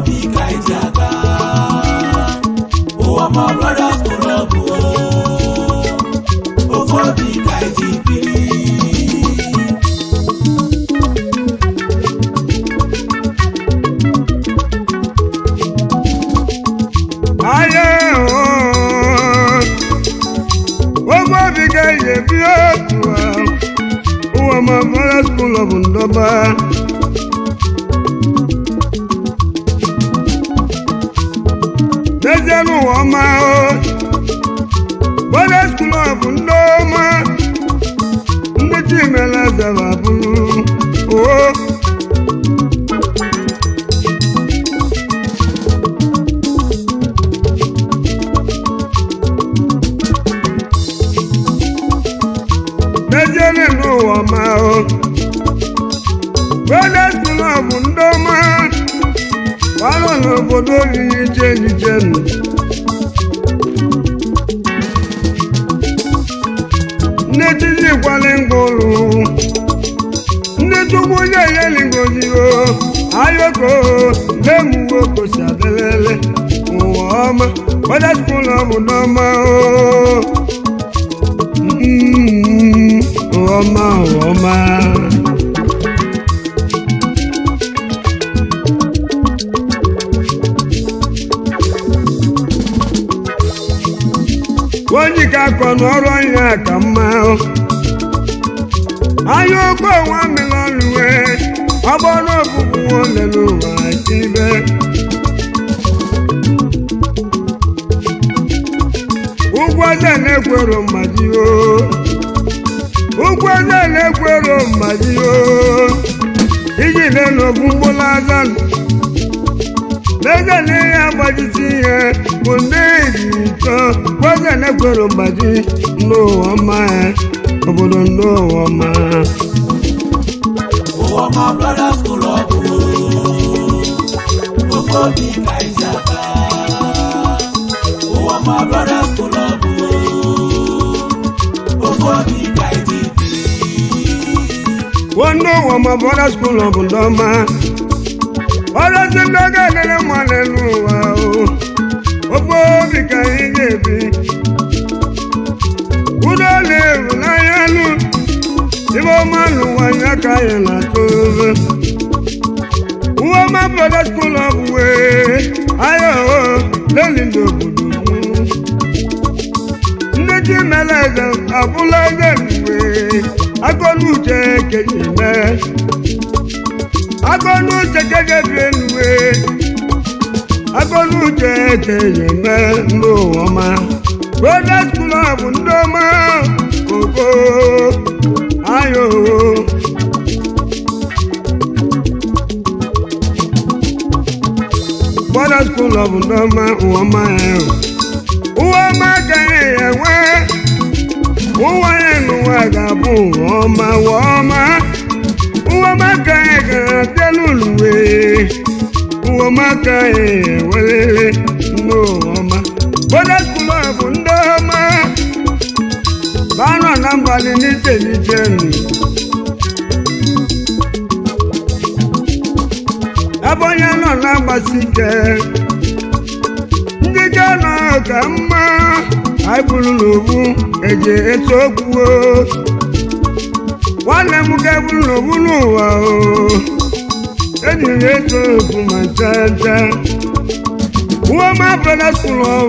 obi ka iji aga ụwa ma brothers club ofu obi ka iji biri ayé ooo ogo obi ga-eji ebi otu ahụ ụwa ma mara skul ọ bụ ndọba n'ezie n'ụwa ọma o bọda skul ọ bụ ndị ọma ndị chimela zara bụrụ oo n'ezienị n'ụwa ma o brothers club ndị ọma gbalụ n'obodo oriri jeni jeni ndị titi kwali ngwụrụ ndị tugbu onye yeligozigo ayoko lemuwe kosi adelele ụwa ọma brothers club ndị ọma o Mm, ọma ọma onye ka akọ n'ọrụ anya ka mma anya okpo nwa melọlụwe ọgbọrọ ọbụbụ nwanne n'ụwa ibe ụgwọ eze na-ekwero mmadụ o ụgwọ eze na-ekwero mmadụ o iji lee n'ofu mgbụlụ aza n'eze na ihe agbajisi ihe bụ ndị iri ịtọ ụgwọ eze na-ekwero mmadụ n'ụwa ọma ya obodo n'ụwa ọma ụwa ma brothers club ofu obi ka iji aga ụwa ma brothers club ofu obi ka iji biri nwanne ụwa ma bọra skul ọ bụ ndị ọma ọrụzi ndị ọ ga-elere mma n'elu ụwa o ofe obi ka anyị ga-ebi ụdọ na-ewu n'anya nụ ibe ọma n'ụwa ya ka anyị na-atụ ofe uwe ọma bọra skul ọ bụ wee aya o leli ndị obodo m ndị ji mere eze abụla eze mgbe agọnuche keji mee agọnuche keje bi enuwe agọnuche keji mee ndị ụwa ọma brothers club ndị ọma koko ayo brothers club ndị ọma ụwa ọma ya ụwa ọma ka ya enwe ụwa ya n'ụwa ga-abụ ụwa ọma ụwa ọma ụwa ọma ka ya ga-abịa n'ụlụwe ụwa ọma ka ya ewelele n'ụwa ọma brothers club ndị ọma banọ na mbalị n'iche n'iche nụ ebe onye nọ na-agbasi ike ndị ga-anọ ka mma anyị bụrụ n'obu eji eto okwuo nwanne m ga-eburu n'obu n'ụwa o ejiri eto okwu ma nchacha uweoma brothers club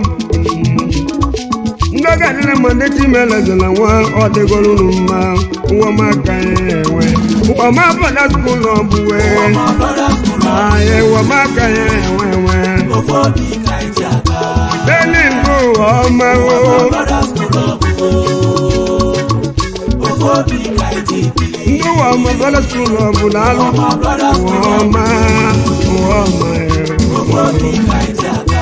ndị ọga adịrị ma ndị chimelezela nwa ọ dịgoro unu mma uweoma ka anyị enwe uweoma brothers club wee ụwa ma brothers club anyị uweoma ka anyị enwe enwe ofu obi ka iji aga Deli ndụ ụwa ọma o brothers club ofu obi ka iji biri ndị ụwa ọma brothers club na alụ ụwa ma brothers ụwa club ọma ụwa ọma ofu obi ka iji aga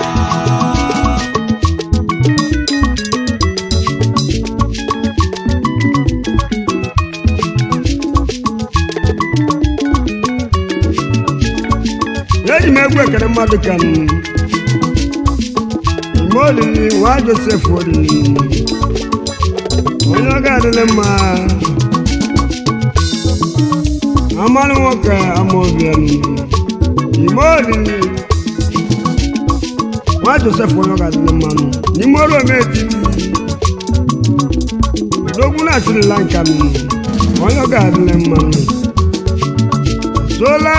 eji m egwu ekele mmadụ ka m ime olili nwa josef olili onye ọ ga-adịrị mma amalụ nwoke amaobian ime olili nwa josef onye ọ ga-adịrị mmanụ n'ime ọrụ ometiti odogwu na sri lanka m onye ọ ga-adịrị mmanụ sola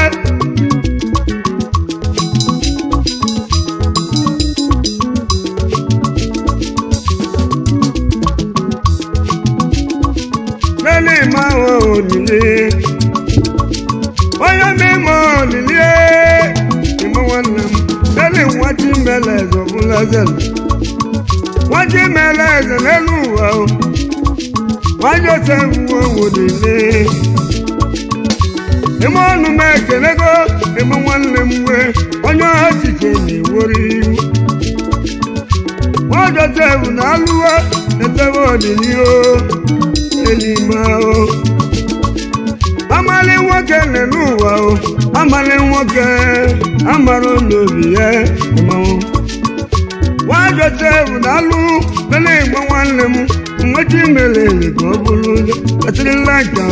lẹ́lẹ́ máa wọ òdìlé onye mímọ òdìlé ìmọ̀ wọn nà m lẹ́lẹ́ wọ́n ti mẹ́lẹ̀ ẹ̀zọ̀ fún lẹ́sẹ̀lẹ̀ wọ́n ti mẹ́lẹ̀ ẹ̀zẹ̀ lẹ́nu wà o wọ́n jọ sẹ́fù wọn òdìlé ìmọ̀ ọ̀nù mẹ́kẹ̀lẹ́gọ́ ìmọ̀ wọn nà m wẹ́ onye ọ̀chịchị na-ewori iwu wọ́n jọ sẹ́fù n'alụwa ẹ̀sẹ̀fù òdìlé o elime o amali nwoke nenu ụwa o amali nwoke amara n'obi ya mmanwụ nwa josef na-alụ bele igbo nwanne m mmechi mere ka ọ bụrụ atịrịla nka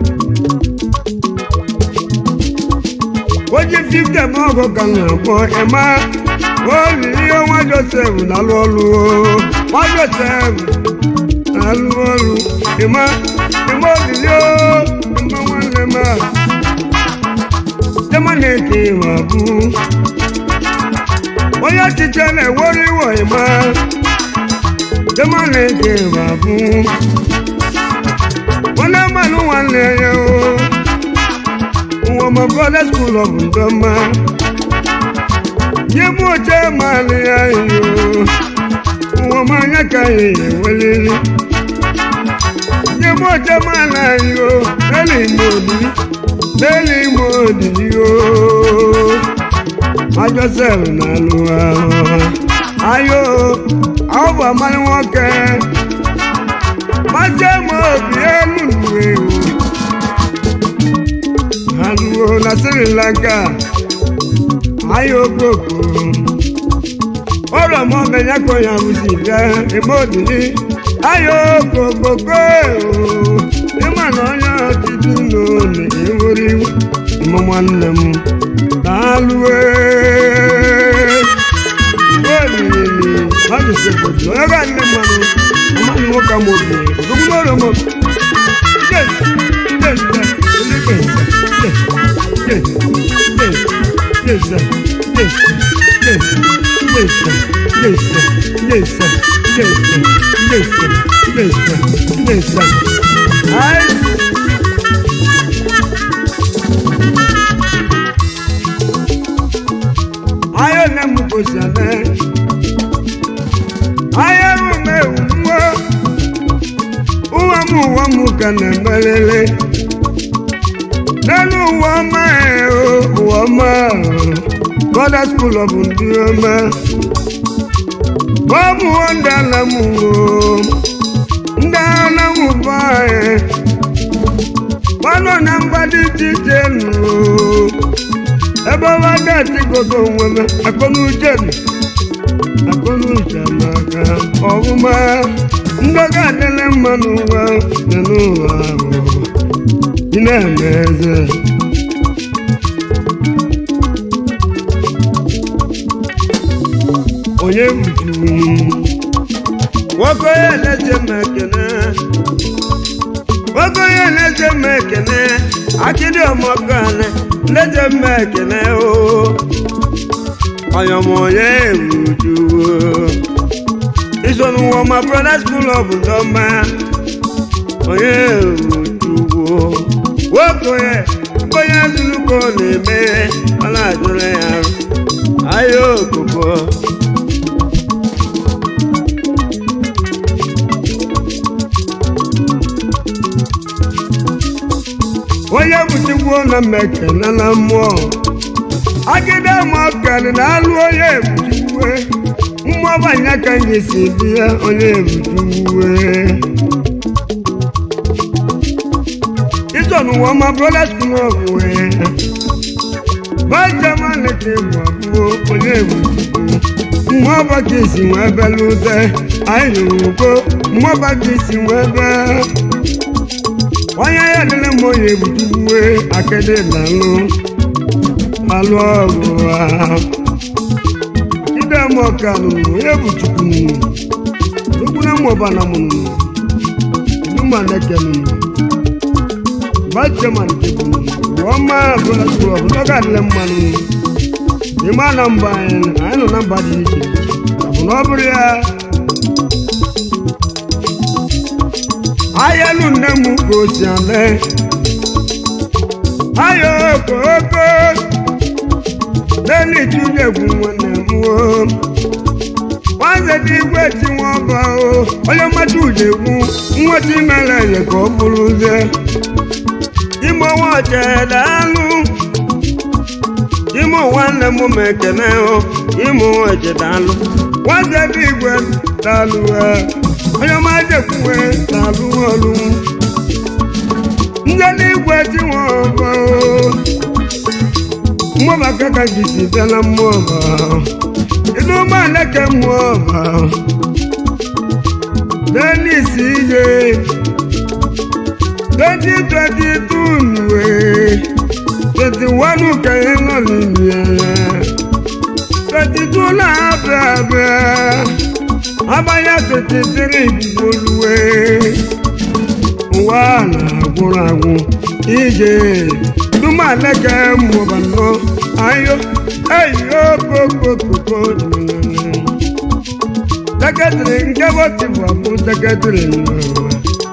oji fifte ma ọgụ ka na-akpọ ema olili nwa josef na-alụ ọlụ o nwa josef alụ ọrụ ịma ịma olili o ịma nwanne m a jema na-eke ịma bụ onye ọchịchị na-ewere iwe ịma jema na-eke ịma bụ nwanne mmanụ nwanne ya o ụwa ma brother school of ndọma nye bụ oche mmalị ya iyo ụwa ma anya ka ya eweliri nye bụ oche mmalị ya iyo leli ime odiri leli ime odiri o ma josef na-alụ ahụ ayo ọ bụ amalị nwoke maje ma obi elu nwe ha ruo na sri lanka ayo okoko ọrọ mọ mẹyà kọ ya wùsì bẹ ẹgbẹ òdìní ayo okokoko ịma na onye ọtụtụ n'one ewere ịmụ nwanne m na-alụwe olili mmadụ sekpọtụ onye ga nne mmanụ amaghị nwoke m obi odogwu n'ọrọ m Ayo ne mu ko sẹlẹ, ayo mu me wu ụwa m ụwa m ka na-emelele n'elu ụwa ọma e, o, ụwa ọma Brothers School of ndị ọma ọ bụ ndị ala m o ndị ala m bụ anyị gbanọ na mba dị iche iche nụ ebe ọwa ga-etigodo onwe m akọnuche nụ akọnuche maka ọhụma ndọga adịla mma n'ụwa dị n'ụwa ahụ ị na-eme eze onye buju nwoke onye na-eche m ekene nwoke onye na-eche m ekene akịdị ọmọkane na-eche m ekene o ọyọmọye buju iso n'ụwa ma brother school of ndọma onye bujuwo nwoke onye onye zuluko na-eme ọ na-ajụrụ ya arụ ahịa okoko onye buchikwu na mmekene na mmụọ agide mọkari na alụ onye ebuchiwe mmụọ banya ka anyị si bi ya onye ebuchiwe ịchọ n'ụwa ma brothers club wee bajaman ka ịbụ abụọ onye ebuchiwe mmụọ baka isi nwee belute anyị nụrụ ugo mmụọ baka isi nwee bee onye ya dịrị mma onye ebutuwe akịdị na alụ alụ ọgụ ha ide m ọka nụnụ onye bụ chukwu nụnụ chukwu na mmụọba na mụ nụnụ duma neke nụnụ bachaman nke bụ nụnụ ọma bụla sụrụ ọbụ n'oge adịla mma nụnụ ịma na mba anyị anyị nọ na mba dị iche ọ bụ na ọ bụrụ ya ayelu nne m ka o si ale ayo okoko lẹ́ni ìtúnyẹ̀gùn wọn nà mú o. wọ́n ṣe ti ìwé tí wọ́n bá o. ọlọ́mọdé òjègùn wọ́n ti mẹ́rẹ̀ yẹn kọ́ burú jẹ́. ìmọ̀ wọn jẹ̀ dánú. ìmọ̀ wọn lè mú mẹ́kẹ̀lẹ́ o. ìmọ̀ wọn jẹ̀ dánú. wọ́n ṣe ti ìwé dánú ẹ̀. ọlọ́mọdé kú ẹ̀ dánú ọ̀lú. ń jẹ́ ní ìwé tí wọ́n bá o mmụọba kaka jisi bịa na mmụọba ịdụ ụgbọala ke mmụọba denis ije 2022 nwe 21 ka ị nọ n'ime ya 22 na-abịa abịa abanya 23 bugoluwe ụwa na-agwụrụ agwụ ije dumaleke mụbanọ ayo eyo kokokoko seketiri nke bọtibụ abụ seketiri nnọọ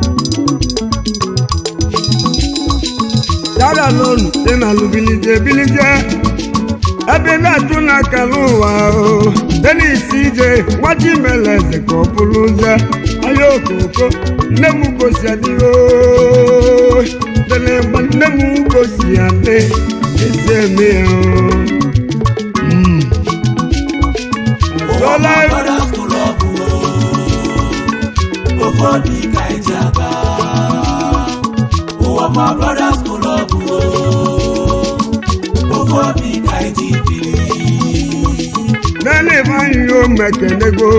yàrá lónù tí nà lù bilije bilije ẹbí náà tún náà kàlù wá o lẹ́nu ìsíje wájú mẹ́lẹ̀ ẹ̀sìnkọ̀ búrú jẹ́ ayé òkòkò nẹ́mú kò sí àdí o tẹ̀lé nẹ́mú kò sí àdé ẹsẹ̀ mi o. Ụwa ma brothers club o. Ụfọdụ ka eji aga. Ụwa ma brothers club o. Ụfọdụ ka eji biri. Nene vanyi yo mekenego.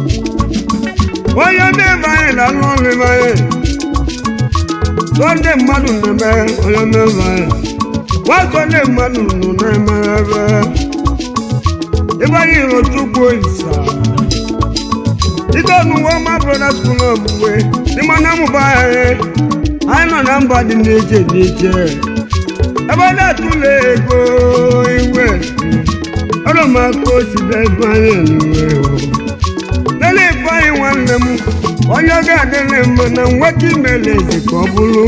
Onye ne vanyi la lọri vanyi. Sọnde mmadụ na-eme onye ne vanyi. Wasọnde mmadụ nọ na-eme ebe. Ịbanye iro tupu isa. Ike ọnụwọ ma broda skul ọbụwe. N'ime na mụba anyị. Anyị nọ na mba dị n'iche n'iche. Ebe a na-atụle ego iwe. ọrụ m aka o si ebe anyị nwe o lele ifeanyị nwanne m onye ọ ga-adịrị mma na nweta imele ezi ka ọ bụrụ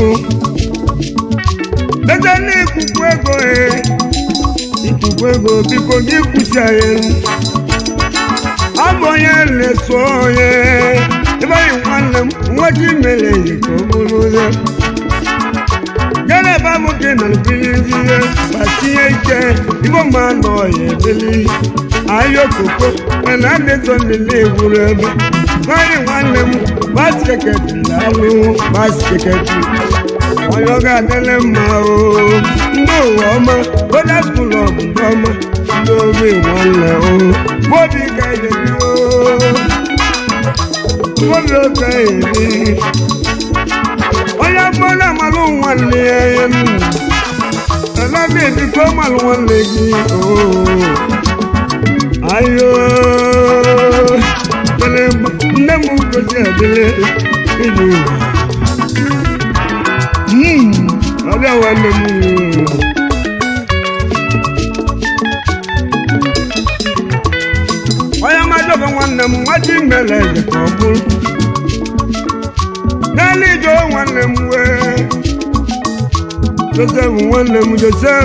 lete na ikuku ego e ikuku ego biko gị kwụsị anyị ọ bụ onye na-eso onye ifeanyị nwanne m nweta imele ezi ka ọ bụrụ ya gẹ́lẹ́ bá mú kí nà bílí yíyẹ bàtíyẹ jẹ́ ibò máa nọ ọ̀yẹ́ bílí ayọ̀ kòkó pẹ̀lú àdéjọ́ nílé ìwúrẹ́ mi báyìí wà lẹ́mu bá ṣèkẹ̀tì lálù bá ṣèkẹ̀tì ọ̀yọ́gá délé mà o ndó ọmọ bọ́dà skul ọ̀bùdó ọmọ lórí wọn lẹ̀ o bóbi kẹ̀yẹ̀ mi o bóbi ó kẹ̀yẹ̀ mi onye gbọ́dọ̀ malụ nwanne ya ya nụ ẹlẹ́bí ìdíkọ́ malụ nwanne gị ooo ayo tẹlẹ nne m gosi adịle iji ụwa ọbịa nwanne m onye madobe nwanne m nwaji mere eze ka ọ bụrụ n'elu ije nwanne m wee josef nwanne m josef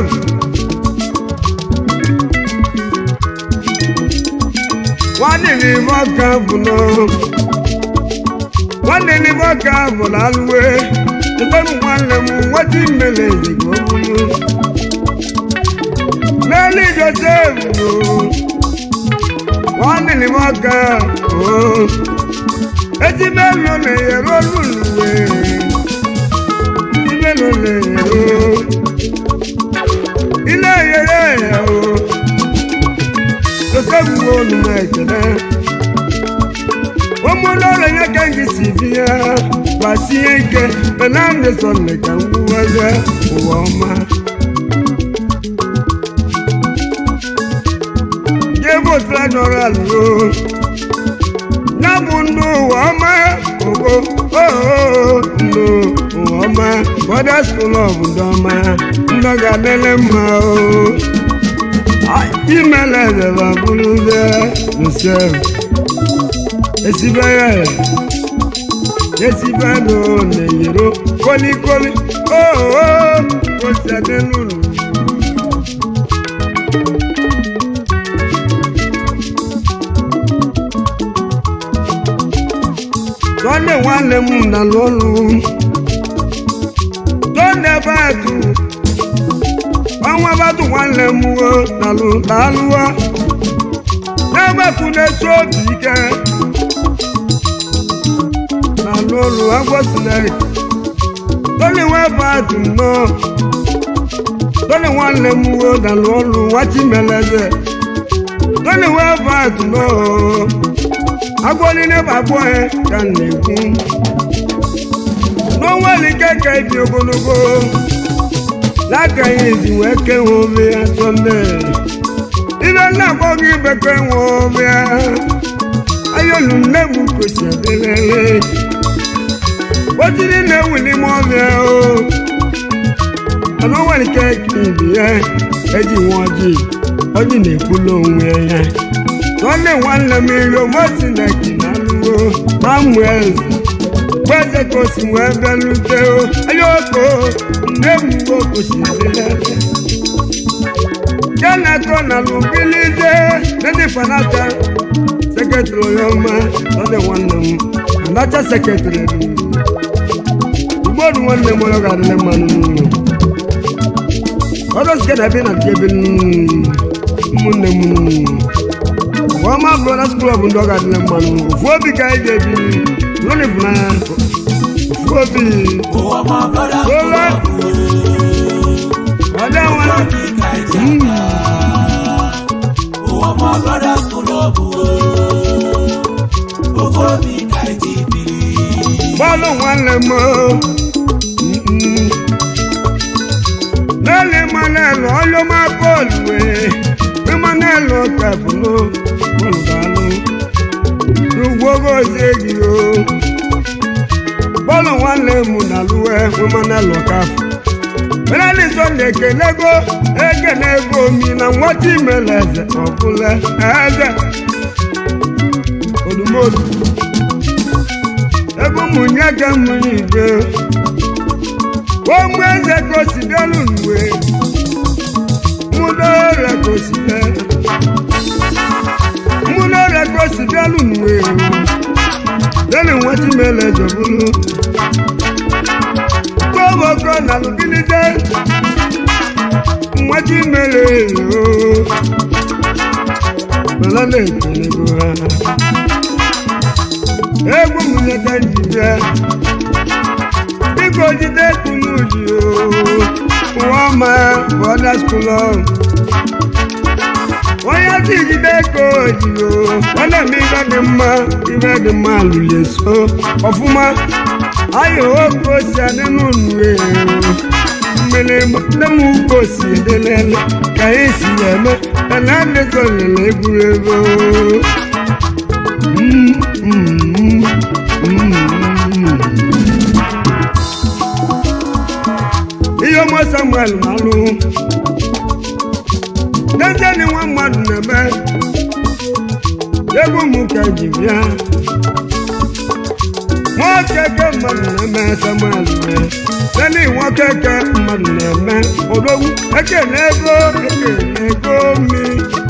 nwanne n'ime ọka bụ nọ nwanne n'ime ọka bụ n'alụwe josef nwanne m nwata imele ezigbo bụrụ n'elu josef bụ nwanne n'ime ọka bụ eti mélòó lè yẹ̀rọ lùlùwẹ̀ eti mélòó lè yẹ̀rọ ilé yẹrẹ yẹ̀rọ lọ́sẹ̀ wo olùmọ̀ ẹ̀jẹ̀dẹ̀ wọ́n mú lọ́rọ̀ yẹn kẹ́ńkì sí bí yá pàṣẹ yẹn kẹ́ fernande sọ̀lẹ̀ kà ń wú ẹgbẹ́ òwò ọma. bụ tredoral o ya bụ ndụ ụwa ọma ogo oo ndụ ụwa ọma bọda skul ọbụ ndị ọma ndị ga-adịle mma o imele ezeba bụrụzie nsef esibe ya esibe nụ na-eyiro kolikoli oo osi adịlụlụ tọ́lẹ̀ wà lẹ́mú nà lọ́lù tọ́lẹ̀ bá tù àwọn bá tù wà lẹ́mú o nàlù làlùwà lẹ́gbẹ̀ tù lẹ́ sóòtì kẹ́ nà lọ́lù agbọ́sílẹ̀ tọ́lẹ̀ wà bá tù nà tọ́lẹ̀ wà lẹ́mú o nà lọ́lù wàtí mẹ́lẹ́sẹ̀ tọ́lẹ̀ wà bá tù nà agwọlile gbagbo ya ka m na-ekwu n'onweli keke ibi ogologo n'aka ya ezi wee kewe ome ya sọnde ibe na-akpọ gị bekee nwe ome ya ayolu nne m kosi adịlele ojiri na-ewuli m ọbịa o mana onweli keke ibi ya eji nwe ọjị ọjị na-ekwula onwe ya nwanne nwanne m iro mosineki na alụwo samuel gbeze ka osi wee bịalute ayoko nne m uwe kwesịrị jenato na lubilize ndị fanata sekretrị onye ọma nwanne nwanne m anacha sekretrị ugbodu nwanne m onye ga-adịle mmanụ n'ụlọ ọdọ sike na ebe na nke ebe ụmụnne m ọma brothers club ndị ọ ga-adịle mmanụ ofu obi ka anyị ga-ebi n'ụlọ ịfụnanya ofu obi ụwa ma brothers Ola. ọdị nwa obi ka eji aga ụwa ma brothers club ofu obi ka eji biri bọ́ọ̀lù nwanne m lẹ́lẹ̀ mọ́nẹ́lù ọlọ́mọ bọ́ọ̀lù wẹ̀ bí mọ́nẹ́lù kẹfùlù bọ́ọ̀lù bàálù gbogbo ṣégi o bọ́ọ̀lù nwanne m nàlúwẹ̀ bí mọ́nẹ́lù kẹfù mẹ́lẹ́lì sọ̀lẹ̀ kẹlẹ́gọ́ ẹ̀kẹ́lẹ́gọ́ mi na nwọ́tí mẹ́lẹ̀ẹ́sẹ̀ ọ̀kúnlẹ̀ ẹ̀ẹ́dẹ̀ olùmọ̀lù ebe ụmụnye ga mmiri ibe ogbe eze gosi bịalụ nwe mụdọrẹ gosi bịa mụdọrẹ gosi bịalụ nwe lẹ́nu wọn ti mẹ́lẹ̀ jọ̀búlú gbọ́wọ́gbọ́ na lùbílíjẹ́ wọn ti mẹ́lẹ̀ èrò pẹ̀lú lè pẹ̀lú ha egwu m leta njide biko jide kunu ji o ọma bọda skulọ onye si jide ka oji o ọ na-eme ibe dị mma ibe dị mma lụlie so ọfụma ayọ oke osi adị n'ụlọ mmiri nne m uke osi edelele ka anyị si eme ana adịkọ lele egwuregwu ihe ọma samuel malụ n'ezie na nwa mmadụ na-eme egwu m ka ji bịa nwoke ke mmadụ na-eme samuel mee sani nwoke ke mmadụ na-eme odogwu ekele ego ekele ego mi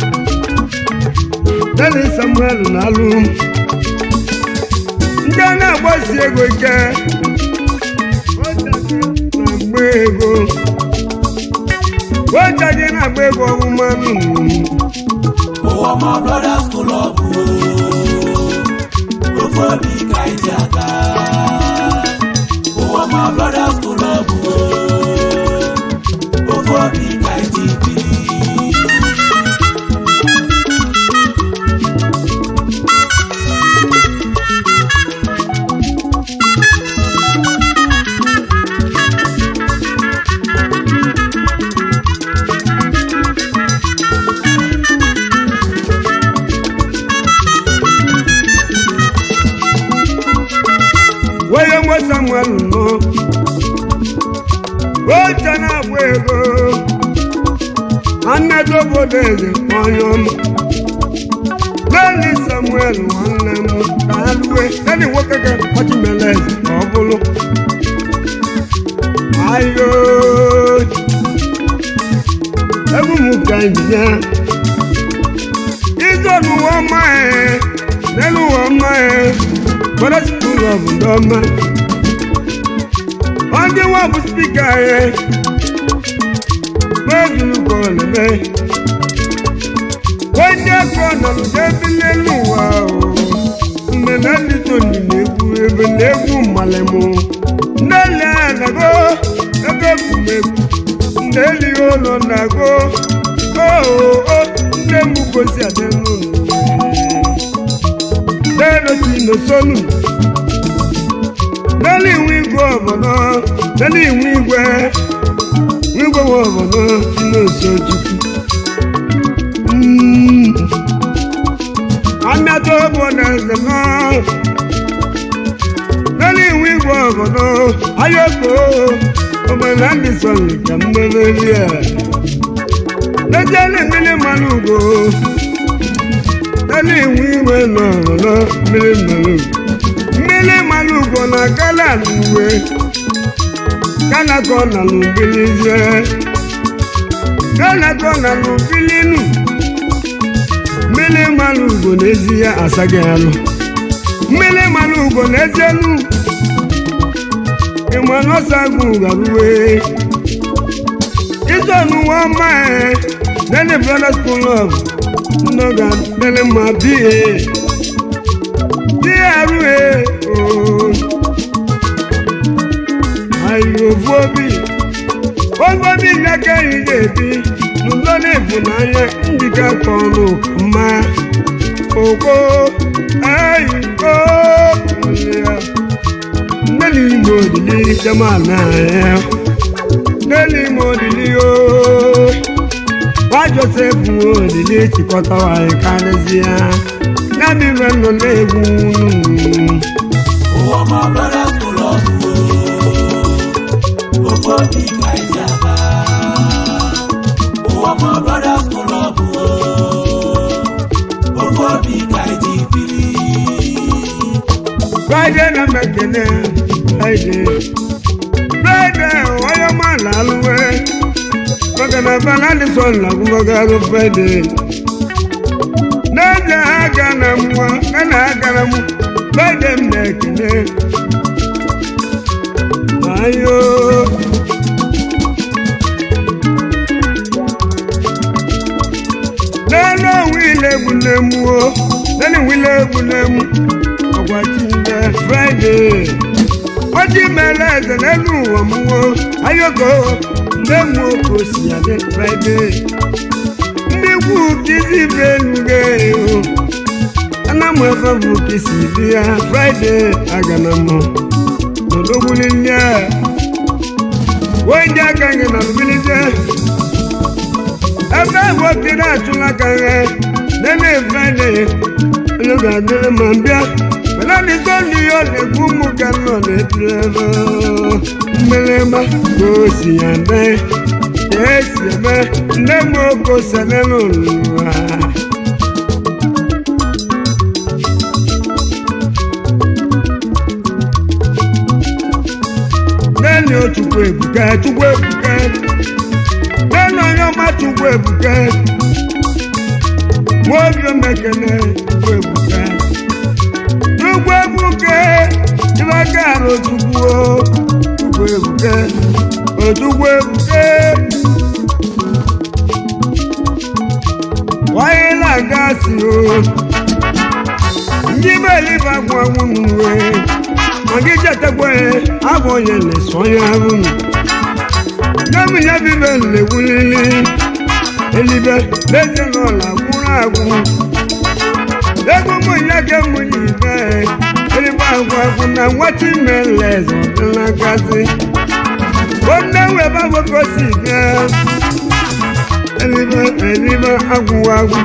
sani samuel na-alụ ndị a na-agbasi ego ike na-agba ego ojaje na-agba ego ọmụma ụwa ma brothers club ofu obi ka eji aga ụwa ma brothers club ofu obi ka eji biri samuel nọ oche na-agba ego nwanne obodo eze onye ọma leni samuel nwanne m ka ha lue leni nwoke ga ọchịmele eze ka ọ bụrụ ayo egwu m ka ya izọnụ ụwa ọma ya n'elu ụwa ọma ya gbara skul of ndọma ndị nwa bụ spika ya gbedurugolebe onye ego nọrọ n'ebe n'elu ụwa o mgbe na ndị toni na-egwu ebe na-egwu mmalịmụ nnele nago ego egwumegwu nne elighị ụlọ nago oo nne m gosi adịnụ n'elochi n'osonu n'elu iwu igwe obodo n'elu iwu igwe igwe nwe obodo n'oso chukwu amịata obodo eze nọ n'elu iwu igwe obodo ayoko obodo ndị sọrọ ka mmeri a n'ejiela mmiri mmanụ ugo n'elu iwu igwe nọ obodo mmiri mmanụ ugo mmiri mmanụ ugo na gala n'uwe kanakọ na n'ubilizie kanakọ na n'ubilinu mmiri mmanụ ugo n'ezi ya asaghị alụ mmiri mmanụ ugo n'ezi elu ịma n'ọsagụ garuwe ịzọnụwa ọma nene brothers school of nnoga nene ma bie bie arụhe ooo ayovu obi oge obi n'aka anyị na-ebi n'udo na ịfụnanya njikọ ka ọnụ mma okpo ayiko nneli ime odili jamana ya nneli ime odili o nwa josef nwe odili chịkọtawa anyị karịsịa ya mere nọ na-egwu ụwa ma brothers club o ofe obi ka iji aga ụwa ma brothers club o ofe obi ka iji biri Friday na mekene Friday Friday onye ma na-alụwe maka na bana dị sọ na agụmagarụ Friday n'ezie ha ga na mwa na na agara m Friday m na-ekene ayo n'elu onwe ile egwu na-emuo n'elu wile egwu na-emu ọgwachinde Friday ọjị mere eze n'elu ụwa mụo ayoko ndị mụ oke osi ya dị Friday ndị kwu kizi bụ eluge ana m ebe bụ kisi dị ya Friday agana m n'odogbuli ndị a wee aka gị na mbilite ebe bụ okiri achụla ka ghe nene Friday onye ga-adịrị ma bịa mana ndị sọnde ya ọ na-ekwu ụmụ ka nọ na-etiri ebe mgbịrịgba ka o si ya mee ka esi eme nne m oke osele n'ụwa nene ochukwu ebuka chukwu ebuka nene onye ọma chukwu ebuka nwa obi omekene chukwu ebuka chukwu ebuka ịbaka arụ chukwu o, chukwu ebuka ochukwu ebuka wáyé làgá sí o ndị believe agwụ agwụ n'uwe maka ichetakwa ya abụ onye na-eso ya ahụ n'omenye bibe na-ewulili elibe leze n'ụlọ gwụrụ agwụ ego mụnye ka mụnye ibe elibe agwụ agwụ na nwata ime nleze ọdịnagazi onye webe abụkosi bịa elibe elibe agwụ agwụ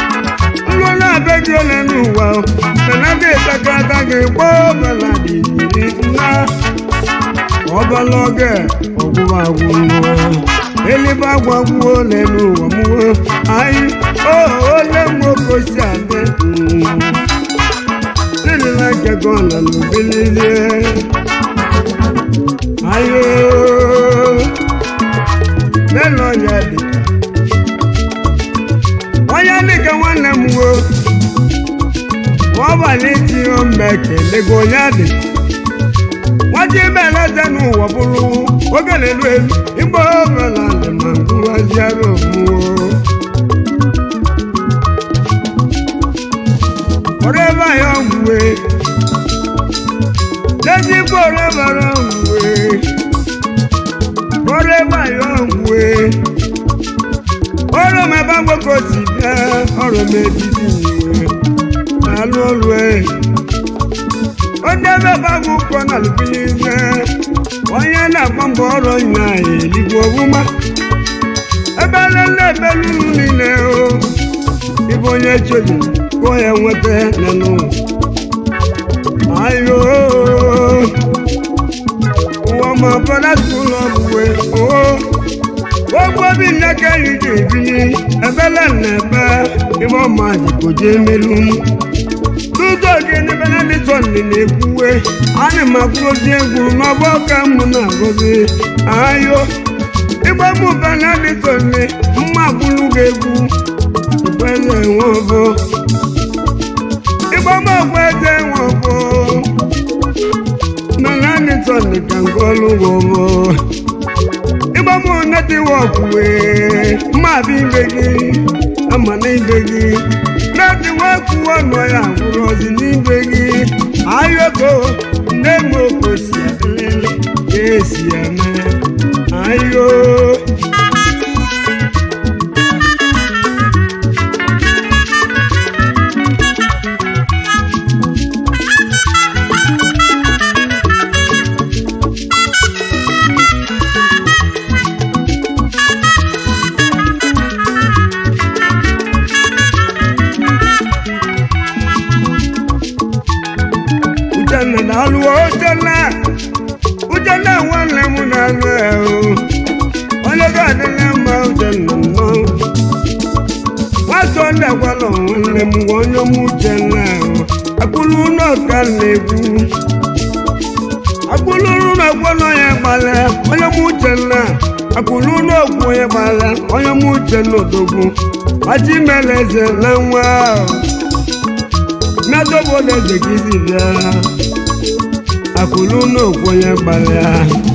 nlụ na-abịa gị ole n'ụwa mana dị takata gị gboo bala dị dị nna ọbala oge ọgwụgwụ agwụnwa elibe agwagwuo n'elu ụwa mụwo anyị o ole nwoke si adị nilila nkego na n'obililie ayo n'elu ọnya dị onye dịka nwanne m wo ọbalị tinye mma ekelego onye dị nwaji ibeleze n'ụwa bụrụ oge na-elu elu igbo ọbụla dị ma ngụwaziara omuo ọrẹ́bà yọ wùwé lẹ́sìkò ọrẹ́bà yọ wùwé ọrẹ́bà yọ wùwé ọrọ̀ mẹ́ bá gbogbo sì bẹ́ ọrọ̀ mẹ́bí sí wùwé n'alụ ọlụ ẹ̀ ó dẹ́bẹ̀ bá gbogbo náà lùbílì bẹ́ onye na-agba mbọ ọrọ̀ nya eligbo ọbụma ebe lele ebe lulu niile o ibe onye chebi ka onye nweta nenụ ayo ụwa ma bọda ụlọ ọbụwe o ogbo bi nneke yi ji ebili ebele na-ebe ibe ọma jikoje emelu n'ụzọ gị n'ebe na ndị tọnị na-ekwuwe ana m akwụrozi egwu n'ọgbọ ka mụ na-agọzi ayo igbe mụba na ndị tọnị mma gbulu gị egwu ìpẹ́lẹ̀ wọn bọ́. Ìbọn mọ̀ pé jẹ́ wọn bọ́. Nàlá ní tọ̀nì kàǹkọ́ ló wọ̀ bọ́. Ìbọn mọ̀ nẹ́tíwọ̀kù wẹ̀ máa bí gbégi, àmọ̀ ní gbégi. Nẹ́tíwọ̀kù ọ̀nà àwòrán sí ní gbégi. Ayọ̀kọ̀ ndémo kò sí àtìlẹ́lẹ̀ kéèsì àmẹ́. Ayọ̀. Uchenna na-alụ Uchenna Uchenna nwanne m na-alụ ya o onye ga-adịla mma Uchenna nnọọ nwatọ ndị agwala nwanne m gwa onye m Uchenna akpụrụ ụlọ ka na-egwu akpụrụ ụlọ gwọnọ ya gbala onye m Uchenna akpụrụ ụlọ ogwu onye gbala onye m Uchenna odogwu maji mere eze na nwa ahụ n'adọbọdọ eze gị si bịa akụlụ n'okwu onye gbalịa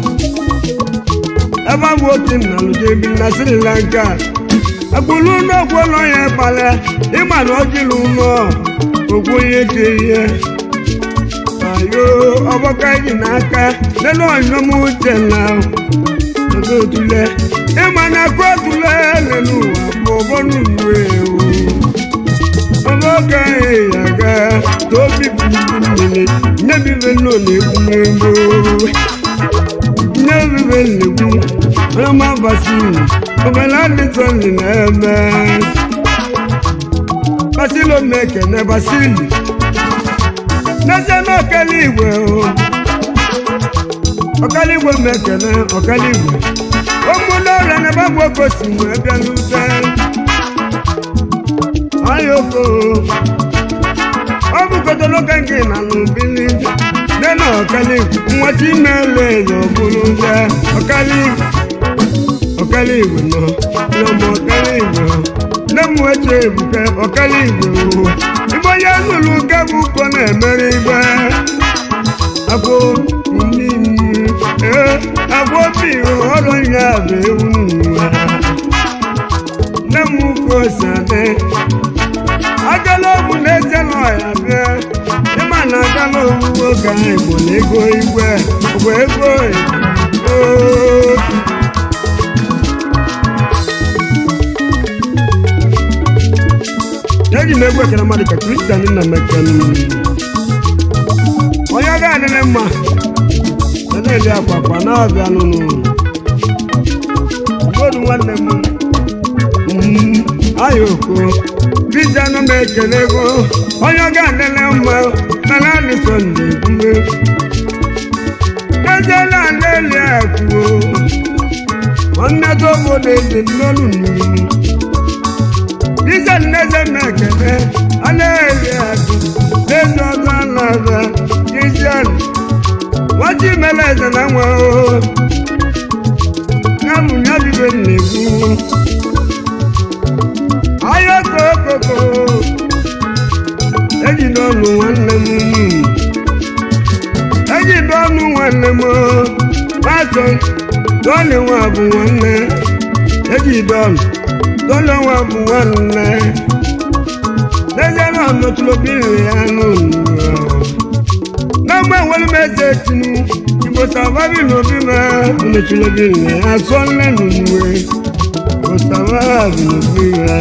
ebe abụ otu nna lujebi na sri lanka akụlụ n'okwu ụlọ onye gbalịa ịma na ọjịlụ ụlọ okwu onye ji ihe ayo ọgbaka ji n'aka nenu ọnyọm uche na otule ịma na akụ otule lelu ụwa bụ ọbọnụ uwe ewu ọlọ́gà ìyàgá tó bíbí mmiri nyebibe nọ na-egwu n'egbo nyebibe na-egwu ọma basili obele adịtọli na-eme basili omekene basili n'ezie na ọkala igwe ọkala igwe mekene ọkala igwe ụmụnne ọrịa na ebe bụ okosi wee bịa n'ute ayoko ọ bụgodolo ka nke na n'ubili nne na ọkali nwata ime ele na ọbụrụ nje ọkali ọkali igwe nọ nọmụ ọkali igwe nne m weche ebuke ọkali igwe o igbe onye nụrụ nke bụ ụkọ na-emere igwe agwọ mmiri ee agwọ obi ọrụ ya bụ ewu n'ụwa nne m ụka ose adị agala ọgwụ na-eje n'ọya bịa ịma na agala owuwe oge ahụ igbo na ego igwe bụ ego igbo eji m egwu ekele mmadụ ka kristian nna mekene onye ọ ga-adịrị mma na na-eli akwakwa na-abịa nụnụ mmadụ nwanne m ayoko kristianụ m ekele ego onye ọ ga-adịrị mma na naanị sọnde ekwume n'ezie na na-eli akụ nwanne gị obodo eze n'olu mmiri dịka nneze na-ekele a na-eli akụ n'ezi ọzọ alaza kristian nwachi mere eze na nwa o ya bụ ya bibe na-ekwu ahịa kokoko eji n'ọnụ nwanne m eji n'ọnụ nwanne m masọ dọọlị nwa bụ nwanne eji dọọlụ dọọlị nwa bụ nwanne n'ezie na ọnọtụrụ obiri ya n'ụlọ n'agba nwere m eze tinu igbo sababi n'obi ma ọnọtụrụ obiri ya asọ nne n'uwe igbo sababi n'obi ya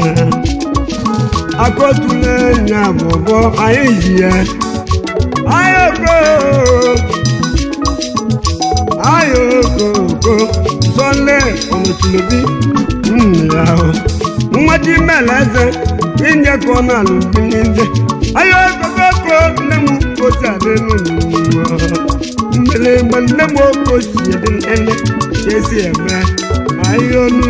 akọtule nya bọbọ anyị ji ya ayoko ayokoko sọle ọmọtìlóbi nna ahụ nwata imela eze inye ka ọ na-alụbi n'ije ayokokoko nne m kosi adị n'ụwa mgbelemgbe nne m okosi adị ele ka esi eme ayonu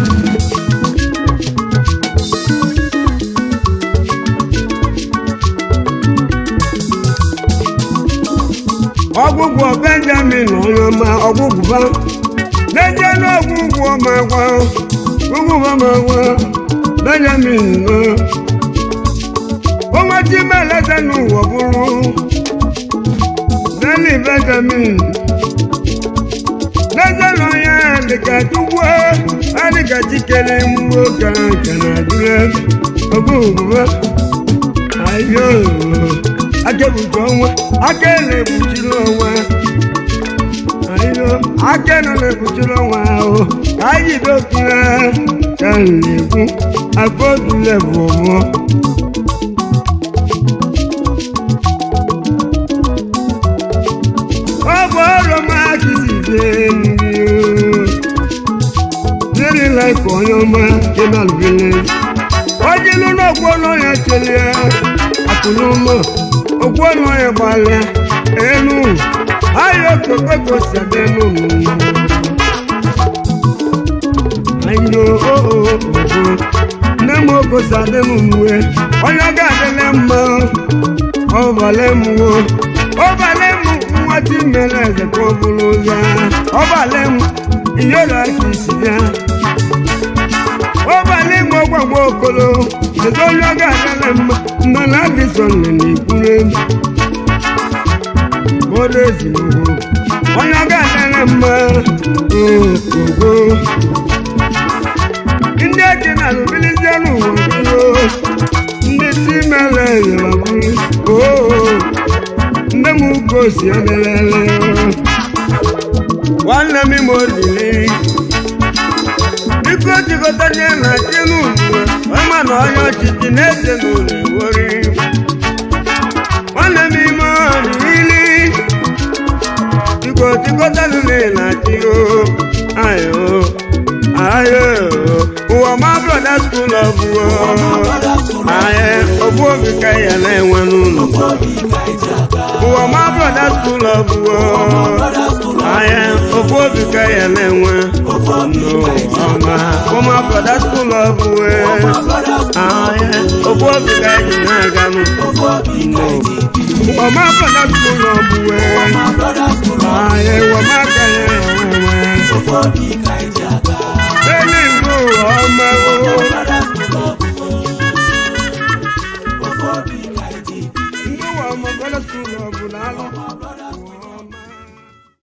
ọgwụgwọ benjamin ọnyọma ọgwụgwụba na-eje n'ọgwụgwọ ọmagwa ọgwụgwọ ọmagwa benjamin nọ onweti meleze n'ụwa bụrụ neli benjamin n'eze na onye dịka chukwu adịka chikere mmụọ ka nke na adịrị ọgwụgwụba ayo akẹ́bùjọ wọn akẹ́lẹ̀ bùjú lọ́wọ́ ayo akẹ́nulẹ̀ bùjú lọ́wọ́ o káyì dókúnra kàlẹ́kùn agbódùlẹ̀ bọ̀mọ́. ọ̀bọ̀ ọ̀rọ̀ máa kì í sì dé nìyí o lórí láìpọ̀ ọ̀yọ́ máa dé náà lórílẹ̀ ojúlú náà gbóná yẹn tẹ̀lé àkùnú mọ́ ògbóná yẹn balẹ̀ ẹnu ayọ̀ pépé kò sẹ̀dẹ̀nu nù. ayo oo nne m ogo sàdẹ̀nu nù ẹ onye ga-adịlẹ̀ mma ọbalẹ̀ m wo ọbalẹ̀ m nwa ti mere eze ka ọ bụrụ ya ọbalẹ̀ m iyọrọ aka isi ya ọbalẹ̀ m ọgbagbo okolo kedu onye ọ ga-adịlẹ̀ mma mmanụ adịsọ nne na-ekwuru elu bọdụ ezinụlọ onye ọ ga-adịlẹ̀ mma ogo ndị eke na alụbilizie n'ụwa biro ndị si mere yọrọbụrụ oo nne m ugo si ọdịlele nwanne m ime olili biko jikọta nye na chinu mgbe ọma na onye ọchịchị na-eze n'ụlọ ewori nwanne m ime olili biko jikọta nne na chi o ayo ayo ụwa ma brọda skul ọ bụ aye ogbu obi ka ya na-enwe n'ụlọ ụwa ma brọda skul ọ bụ aye ogbu obi ka ya na-enwe n'ụwa ụma brọda skul ọ bụ aye ogbu obi ka ya na-aga n'ụwa ma brọda skul ọ bụ aye ụwa ma ka ya na-enwe